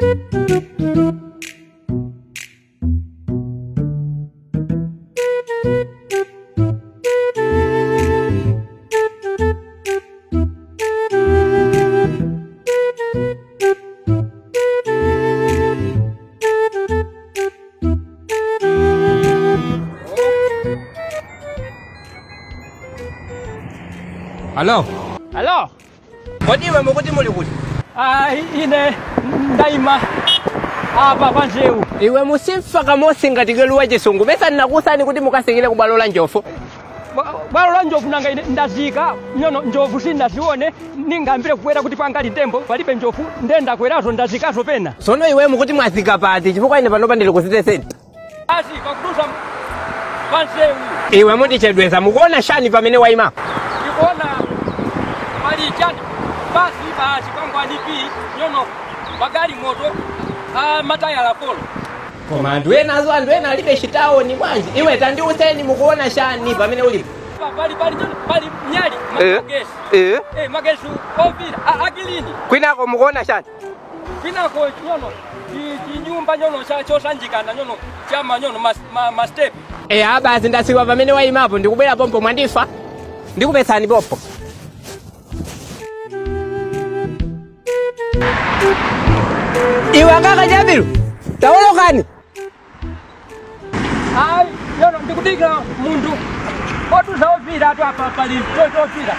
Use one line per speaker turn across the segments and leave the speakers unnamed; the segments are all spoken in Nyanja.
Halo.
Halo.
Kodi iwe mukuti muli kuti?
Ah, ine ndaima apa panzewu.
Iwe musimfa kamosi ngati keluwa chisungu besa nnakusani kuti mukasikile ku bwalo la njofu.
Bwa- Bwalo la njovu nanga ine ndazika nyono njovu sindazione ningambire kukwera kuti pangali tembo palibe njovu ndendakwerazo ndazikazo pena.
Sono iwe mukuti mwazika pati chifukwa ine panopa ndili kuziteseni.
Asi pakudusa panzewu
Iwe mutichedweza mukuona shani pamene waima.
ndikuona pali chani basi basi kwangwani pi nyono magali moto ah, matayala polo.
Koma anthu enazo anthu ena alibe chitaoni bwanji. Iwe tandiuseni mukuona shani pamene ulipo.
Pa- Pali pali nyono pali nyali
Eh.
magesi.
Eh.
Eh magesi ovira a- akilini.
Kwinako mukuona shani.
kwinako nyono chi- chinyumba nyono cha- chosanjikana nyono chama nyono mas- ma- mastep
Eh abasi ndasiwa pamene waimapo ndikubwera pompo mwandifa. Ndikupesani popo. Iwe akaka Jabiru. Tawolokani.
ai nyono ndikudikira mundu otuza ovira atu apa pali tozovira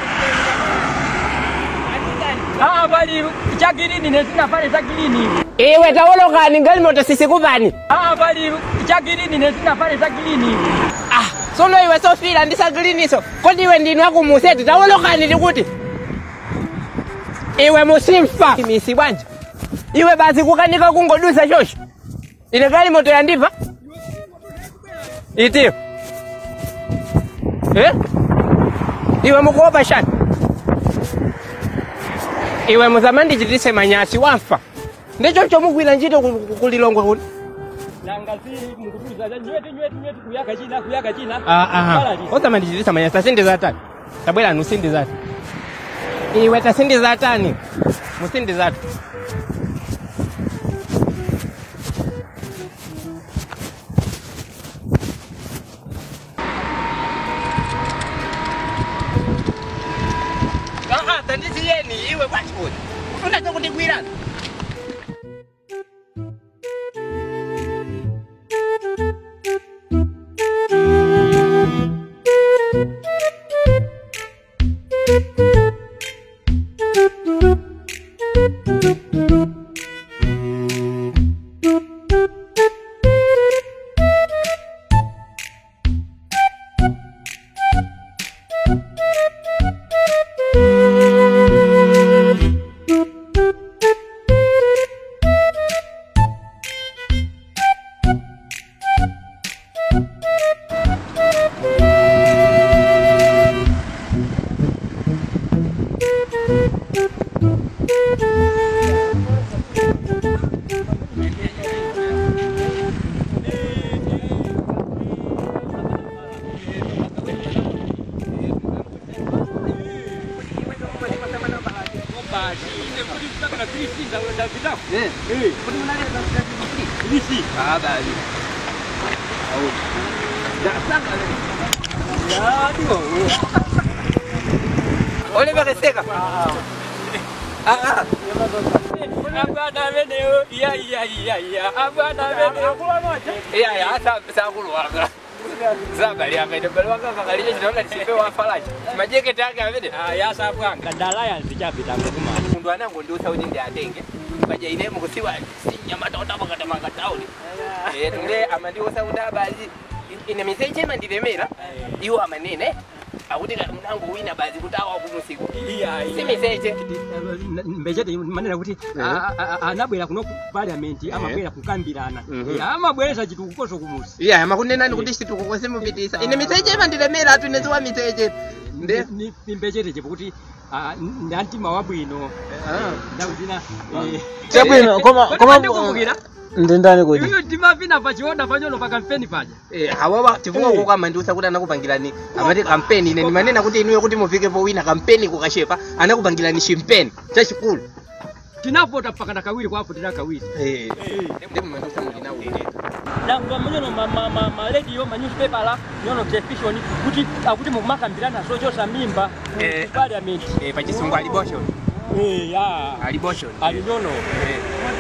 aa pali chagirini nezina pale chagirini
Iwe tawolokani ngali moto sisikupani.
aa pali chagirini nezina pale chagirini
Ah, sono iwe sofira ndisagiliniso. Kodi iwe ndinu akumuseti tawolokani likuti. Iwe musimfa. Misi bwanja. Iwe basi kukanika kungodusa shosho. Ine gali moto yandiva. Itiyo. Eh? Iwe mukuopa shani. Iwe muzamandi chitise manyasi wafa. Ndicho chomugwira ntchito ku- ku- kulilongwe kuno.
nangazi mukutuza nyweti nyweti nyweti kuyaka china kuyaka china
Ah, ah.
Paralize.
Osamandi chitisa manyasi tasindiza tani. Tabwera nusindiza tani. Iwe tasindiza tani. Musindiza tani. Ah, ah, tandisiyeni iwe kwachikuti. Unacho kundigwirana. Olivekeseka. Ah, ah.
abana beneo iya iya iya iya abana beneo
Iya, ya, sa sa kuluwaga. Zabali akaita bali wanga kakalije chitaona chipe wa falaji. Majeketi yake avide.
yasabwanga ndala yanzijapita mukuma
Mundu anango ndi usauti ndi atenge. Paja ine mukusiwa sinyama tota pakata makatauli. Eh, tule amandi usauti abali. Ine miseche mandilemera. Iwo amanene. Akuti mnango wina bazi kutawa kumusiku. Si miseche.
mbechete manena kuti a- a- a- anabwera kuno ku parliament amabwera kukambirana
Mhm.
Eh, amabweresa chitu kukoso kumusi
Iya, makunenani kuti situko kwese mupitisa. Ine miseche mandilemera atu neziwa miseche. Nde.
Ni- ni mbechete chekuti ndantima wabwino ndakuzina
Chabwino, koma koma
ndikumbukira
ndendani kuti
iyo timapina pachiona panyono pa kampeni paja
Eh, hawawa chifukwa kuko amandiusa kuti anakupangirani amati kampeni ine ndimanena kuti inuyo kuti mufike powina kampeni kukashepa anakupangirani chimpeni chachikulu
tinavota mpaka na kawiri kwavotera kawiri
Eh. Ndi mmandusa mulinawulira.
nangwa munyono malediyo manewspaper nyono television kuti akuti mukumakambirana zochosa mimba
Eh.
parliament
Eh, pachisungu ali boshon.
ya
Ali boshon.
ali nyono
Eh.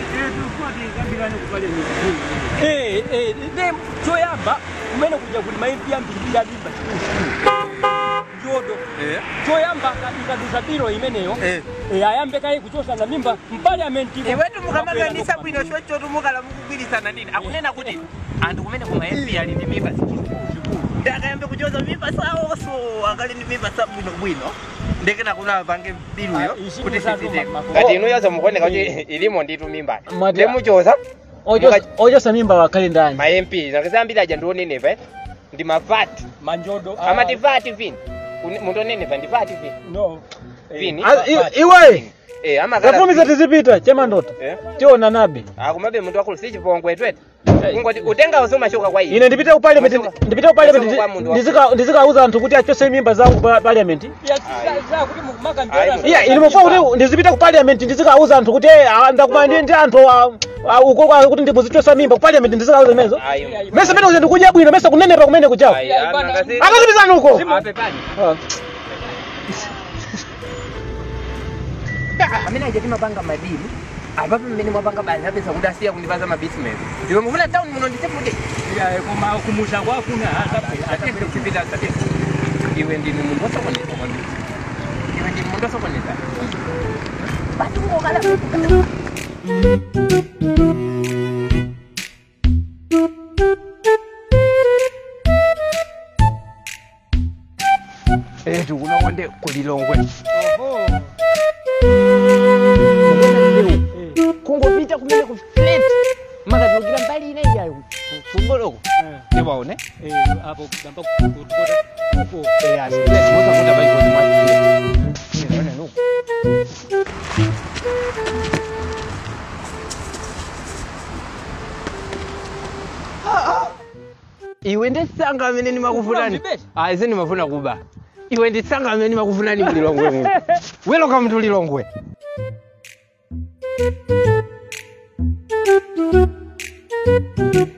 Eh, eh, ne choyamba kumene kuja kuti maimbi ambiri ya mimba njodo
Eh.
choyamba ikaduza biro imeneyo
Eh.
eh, ayambe kaye kuchosa na mimba mpaliamenti
iwetu mukamaganisa bwino chocho tumukala mukugwirisana nini akunena kuti anthu kumene kuma mp ali ndi mimba ndi akayambe kuchoza mimba sawonso akali ndi mimba sa bwino bwino ndekena kuna pange biluyo
Ah, isiku
kuti
zatu
sisiteka
ma- ma-
kati inu yozo mukuoneka kuti ilimo nditu mimba
Mati-
ndi muchoza
Ojo- ojosa mimba wakali ndani
ma mp nakisambira aja ndionenepa eh? ndi mafati
manjodo ah,
amati fati vini munthu onenepa ndi fati vini
no Eh,
vini
Ah, i- iwe
eh amakala
zafumiza tizipita chemandota
eh
tiona nabe
akumabe munthu akulu si chipongwe twete kungoti utenga usumashuka kwa
ine ndipite ku parliament ndipite ku parliament ndizika- ndizikauza anthu kuti achose mimba zawo ku parliament
ya za- za kuti
Ayi,
mukumakambirana
iya ine mufuna kuti ndizipite ku parliament ndizikauza anthu kuti eh, ah, ndakuma ndi ndi anthu ah, ah, uko kwa- kuti ndimuzichosa mimba ku parliament ndizikauza imenezo
ayi
mese pene uze ndikudya bwino mese kunenepa kumene kuchawo
ayi anangasi
akazipizana uko
apepani
Ah.
amene aja timapanga madini apapo mmene mwapanga bani apeza kuti asiya kundipaza mabismens iwe mufuna town muno nditefude
Ya, koma kumusha kwafuna
atipita tate iwe ndini munthu osokoneza kwambiri iwe ndini munthu osokoneza bati ngokala etu kunokonde kulilongwe kungopita kumene ku flat makatulukira mbali ine iyayo kumboloku ndiwaone
apo kugamba kutukota uko
iwe ndesanga amene ndimakufunani
Ufuna uzibete?
ayi sindimafuna kuba iwe ndesanga amene ndimakufunani mulilongwe muno weloka mntu lilongwe
Thank